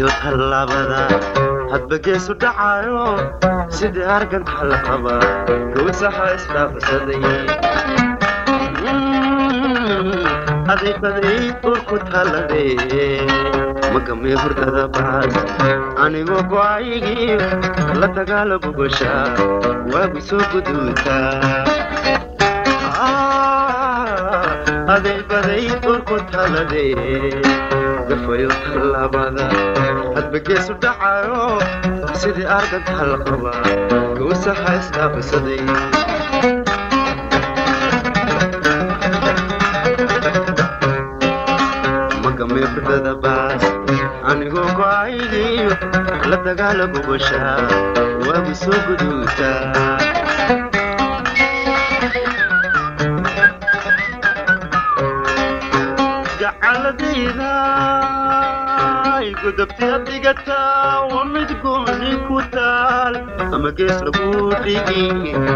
gafayo tallaabada hadba geesu dhacayo sidii arganka la qaba gowsaha isdhaafsaday adaybaday urku tallade magamay hurdada baas anigoo go'aygii la dagaala bogosha waagu soo guduuta adaybaday urku tallade gafayo tallaabada hadba geesu dhacayo sidii arganka la qaba gowsaha isdhaafsaday magamay hurdada baas anigoo go'aygiyo la dagaala bogosha waagu soo guduuta gacaladayda gudubti adigataa waa mid gooni ku taal ama gees lagu dhigi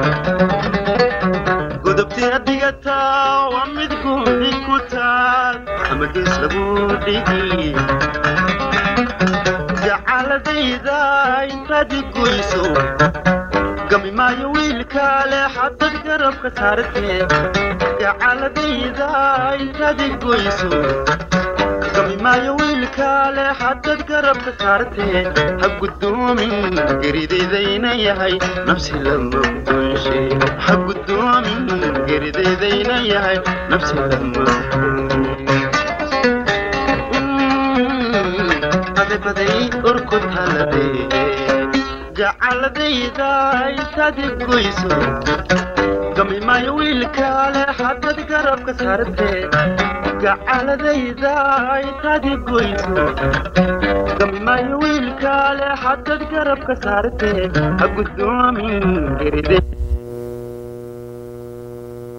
gudubti adigataa waa mid gooni ku taal ama gees lagu dhigi gacaladayda intaadi goyso gami maayo wiilkaale xadad garabka saartee gacaladayda intaadi goyso gami maayo wiilkaale xadad garabka saartee ha gudoomin geridaydayna yahay nafsi lama gudoonshe ha gudoomin geridaydayna yahay nafsi lama adabaday urku talade gacaladayda intaadi goyso gami maayo wiilkaale xadad garabka saartee gacaladayda intaadi goyso gami maayo wiilkaale xadad garabka saartee ha gudoomin geride